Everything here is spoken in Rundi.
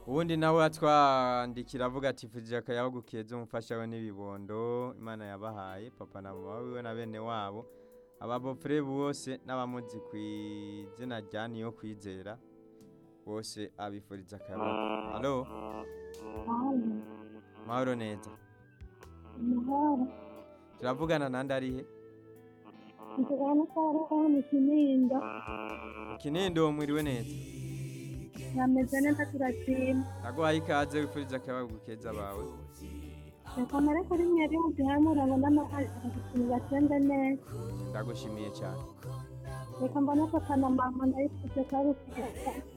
ubundi nawe atwandikira avuga ati fujije akayabagu keza umufasha we n'ibibondo imana yabahaye papa na mama wiwe na bene wabo ababofure bose n'abamuzi ku izina rya niyo kwizera bose abifuriza akayabagu halo mahoro neza Amahoro. turavugana nande arihe Nzigana Sara mu Kinindo. ikinindo mwiriwe neza Nameze neza turashima. naguhaye ikaze wifuriza akayabagu keza bawe Reka mbere kuri mwebwe muduhamura ngo n'amahoro batembe neza. ndagushimiye cyane Reka mbone papa na mama ndabifuje ko ari ukugeza.